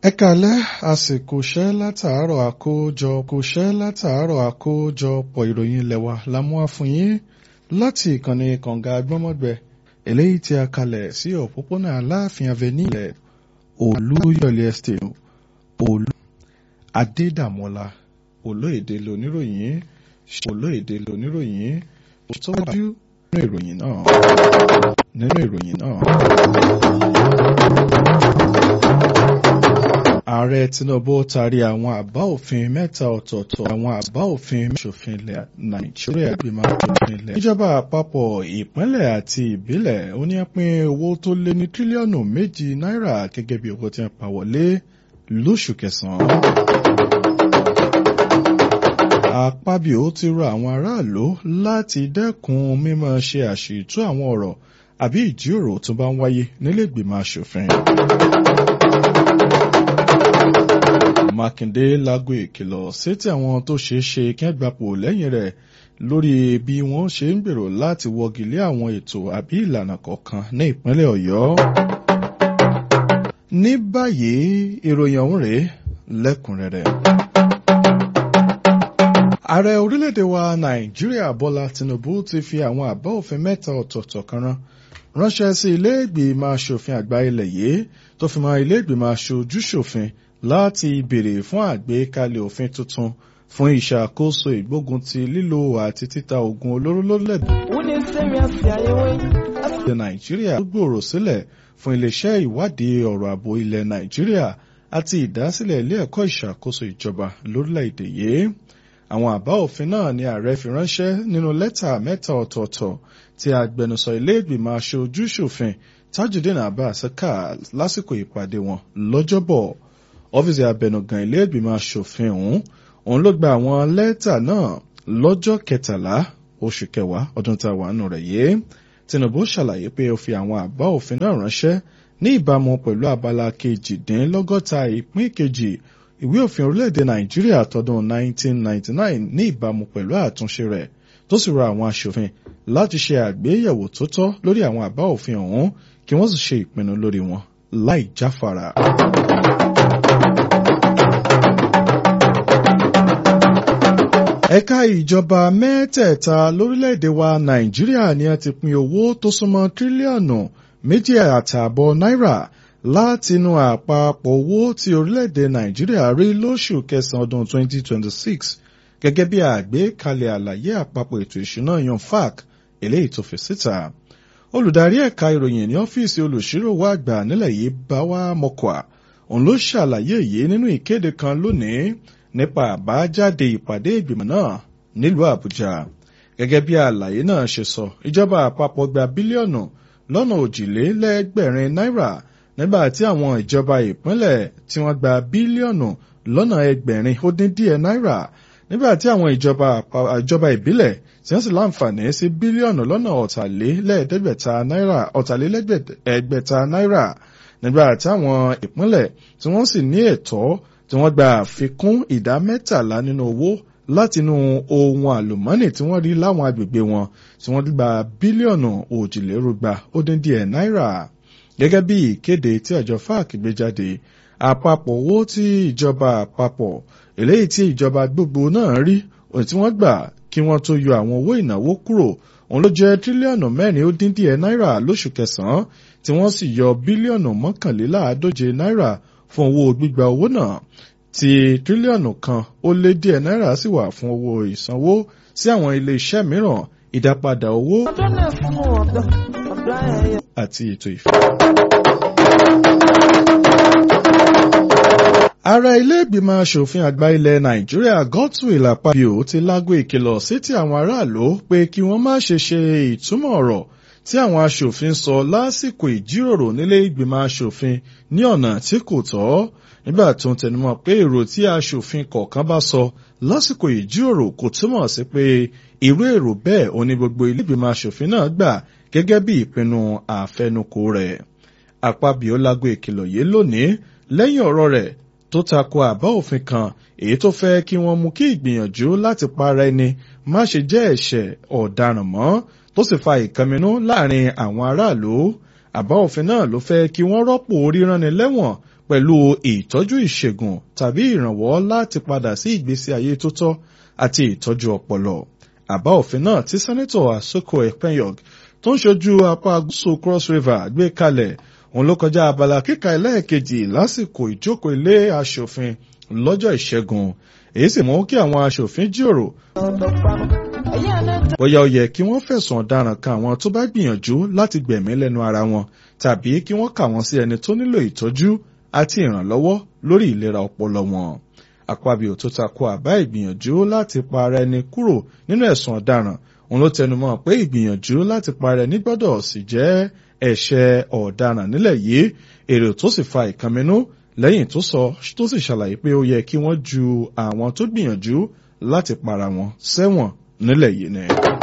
ẹ kálẹ́ àsìkò iṣẹ́ látàárọ̀ àkójọpọ̀ iṣẹ́ látàárọ̀ àkójọpọ̀ ìròyìn ilẹ̀ wa la mú wá fún yín láti ìkànnì kànga gbọ́mọ̀gbẹ eléyìí tí a kalẹ̀ sí òpópónà aláàfin avenue ilẹ̀ olúyọ̀lé estate olú adédàmọ́lá olóyèdè lóníròyìn olóyèdè lóníròyìn òtọ́jú nínú ìròyìn náà nínú ìròyìn náà. ààrẹ tinubu taari àwọn àbá òfin mẹ́ta ọ̀tọ̀ọ̀tọ̀ àwọn àbá òfin ṣòfin ilẹ̀ nàìjíríà ìgbìmọ̀ aṣòfin ilẹ̀. ìjọba àpapọ̀ ìpínlẹ̀ àti ìbílẹ̀ ó ní pín owó tó lé ní tírílíọ̀nù méjì náírà gẹ́gẹ́ bí owó tí wọ́n pa wọlé lóṣù kẹsàn-án. àpábíò ti rọ àwọn aráàlú láti dẹ́kun mímọ́ ṣe àṣìtú àwọn ọ̀rọ̀ àbí ìjíròrò tó bá ń wáyé nílé ìgbìmọ̀ aṣòfin. Mákindé lágbo ìkìlọ̀ sétí àwọn tó ṣeé ṣe kẹ́gbàpò lẹ́yìn rẹ̀ lórí bí wọ́n ṣe ń gbèrò láti wọ́gi lé àwọn ètò àbí ìlànà kọ̀ọ̀kan ní ìpínlẹ̀ Ọ̀yọ́. ní báyìí ìròyìn ọ̀hún rèé lẹ́kùnrẹ́rẹ́. ààrẹ orílẹ̀-èdè wa Nàìjíríà Bọ́lá Tinubu ti fi àwọn àbá òfin mẹ́ta ọ̀tọ̀ọ̀tọ̀ kan rán ránṣẹ́ sí ilé ìgbìmọ̀ aṣòfin àgbà ilẹ̀ yìí tó fi mọ́ ilé ìgbìmọ̀ aṣojú-ṣòfin láti béèrè fún àgbékalẹ̀ òfin tuntun fún ìṣàkóso ìgbógun ti lílo àti títa oògùn olóró lólẹ̀ nàìjíríà tó gbòòrò sílẹ̀ fún iléeṣẹ́ ìwádìí ọ̀rọ̀ ààbò ilẹ̀ nàìjíríà àti ìdásílẹ̀ ilé ẹ̀kọ́ ìṣàkóso ìjọba lórílẹ̀‐èdè yìí àwọn àbá òfin náà ni ààrẹ fi ránṣẹ́ nínú lẹ́tà mẹ́ta ọ̀tọ̀ọ̀tọ̀ tí agbẹnusọ ilé ìgbìmọ̀ aṣojú-ṣòfin tajudeen abbas kà lásìkò ìpàdé wọn lọ́jọ́bọ̀ ọ́fíìsì abẹnugan ilé ìgbìmọ̀ asòfin ọ̀hún òun ló gba àwọn lẹ́tà náà lọ́jọ́ kẹtàlá oṣù kẹwàá ọdún tá a wà nù rẹ̀ yìí Tinubu ṣàlàyé pé ó fi àwọn àbá òfin náà ránṣẹ́ ní ìbámu pẹ̀lú abala kejìdínlọ́gọ́ta ìpín kejì ìwé òfin orílẹ̀-èdè Nàìjíríà tọdún 1999 ní ìbámu pẹ̀lú àtúnṣe rẹ̀ tó sì rọ àwọn aṣòfin láti ṣe àgbéyẹ̀wò tó tọ́ lórí àwọn àbá òfin ọ̀hún kí wọ́n sì ṣe ìpinnu lórí wọn láì jáfara. ẹ̀ka ìjọba mẹ́tẹ̀ẹ̀ta lórílẹ̀‐èdè wa nàìjíríà ni a ti pín owó tó súnmọ́ tírílíọ̀nù méjì àtààbọ̀ náírà látinú àpapọ̀ owó tí orílẹ̀‐èdè nàìjíríà rí lóṣù kẹsàn-án ọdún 2026 gẹ́gẹ́ bí àgbékalẹ̀ àlàyé àpapọ̀ ètò ìṣúná yan fac eléyìí tó fi síta olùdarí ẹ̀ka ìròyìn ní ọ́fíìsì olùṣíròwò àgbà nílẹ̀ yìí báwa mọ́kọ́à òun ló ṣàlàyé yìí nínú ìkéde kan lónìí nípa àbájáde ìpàdé ìgbìmọ̀ náà nílùú Àbújá gẹ́gẹ́ bí àlàyé náà ṣe sọ ìjọba àpapọ̀ gba bílíọ̀nù lọ́nà òjìlélẹ́gbẹ̀rin náírà nígbà tí àwọn ìjọba ìpínlẹ̀ tí wọ́n gba bílíọ̀nù lọ́nà ẹgbẹ̀rin ó dín díẹ̀ náírà nígbà tí àwọn ìjọba ìjọba ìbílẹ̀ tí wọ́n sì láǹfààní sí bílíọ̀nù lọ́nà ọ̀tàlélẹ́ẹ̀ẹ́dẹ́gbẹ̀ta náírà ọ̀tàlélẹ́gbẹ̀ta náírà nígbà táwọn ìpínlẹ̀ tí wọ́n sì ní ẹ̀tọ́ tí wọ́n gba àfikún ìdá mẹ́tàlá nínú owó látinú ohun àlùmọ́nì tí wọ́n rí láwọn agbègbè wọn tí wọ́n gba bílíọ̀nù òjìlérúgba ó dín díẹ̀ náírà gẹ́gẹ́ bí ìkéde tí àjọ FAC gbé jáde àpapọ̀ owó tí ìjọba àpapọ̀ eléyìí tí ìjọba gbogbo náà rí òun tí wọ́n gbà kí wọ́n tó yọ àwọn owó ìnáwó kúrò òun ló jẹ́ tírílíọ̀nù mẹ́rin ó dín díẹ̀ náírà lóṣù kẹsàn-án tí wọ́n sì yọ bílíọ̀nù mọ́kànléláàádóje náírà fún owó gbígba owó náà tí tírílíọ̀nù kan ó lé díẹ̀ náírà sì wà fún owó ìsanwó sí àwọn ilé iṣẹ́ mìíràn ìdápadà owó àti ètò ìfẹ́. ààrẹ ilé ìgbìmọ̀ asòfin àgbà ilẹ̀ nàìjíríà Godswill Akpabio ti lágbo ìkìlọ̀ sétí àwọn aráàlú pé kí wọ́n má ṣe ṣe ìtumọ̀ ọ̀rọ̀ tí àwọn aṣòfin sọ lásìkò ìjíròrò nílé ìgbìmọ̀ aṣòfin ní ọ̀nà tí kò tọ́ nígbà tó ń tẹnumọ́ pé èrò tí aṣòfin kọ̀ọ̀kan bá sọ lásìkò ìjíròrò kò túmọ̀ sí pé irú èrò bẹ́ẹ̀ ò ní gbogbo ilé ìgbìmọ̀ aṣòfin náà gbà gẹ́gẹ́ bí ìpinnu àfẹnukò rẹ̀ Akpabio lágbo ìkìlọ̀ yìí lónìí lẹ́yìn ọ̀rọ̀ rẹ̀ tó tako àbá òfin kan èyí tó fẹ́ kí wọ́n mú kí ìgbìyànjú láti para ẹni má ṣe jẹ́ ẹ̀ṣẹ̀ ọ̀daràn mọ́ tó sì fa ìkànnínú láàrin àwọn aráàlú àbá òfin náà ló fẹ́ kí wọ́n rọ́pò ríránni lẹ́wọ̀n pẹ̀lú ìtọ́jú ìṣègùn tàbí ìrànwọ́ láti padà sí ìgbésí ayé tó tọ́ àti ìtọ́jú ọpọlọ. àbá òfin náà tí sẹ́nẹ́tọ̀ Àsoko Ekpenyog tó ń ṣojú apá gúúsù Cross River gbé kalẹ̀ òun ló kọjá abala kíka ẹlẹ́ẹ̀kejì lásìkò ìjókòó ilé aṣòfin lọ́jọ́ ìṣẹ́gun èyí sì mú kí àwọn aṣòfin jíròrò bóyá ó yẹ kí wọ́n fẹ̀sùn ọ̀daràn kan àwọn tó bá gbìyànjú láti gbẹ̀mí lẹ́nu ara wọn tàbí kí wọ́n kà wọ́n sí ẹni tó nílò ìtọ́jú àti ìrànlọ́wọ́ lórí ìlera ọpọlọ wọn. Akpabio tó takò àbá ìgbìyànjú láti pa ara ẹni kúrò nínú ẹ̀sùn ọ̀daràn òun ló tẹnumọ́ pé ìgbìyànjú láti pa ara ẹni gbọ́dọ̀ sì jẹ́ ẹ̀ṣẹ̀ ọ̀daràn nílẹ̀ yìí èrò tó sì fa ìkànnínú lẹ́yìn tó sọ tó sì ṣàlàyé pé ó yẹ kí wọ́n ju àwọn tó gbìyànjú láti para wọn sẹ́wọ̀n nílẹ̀ yìí ni.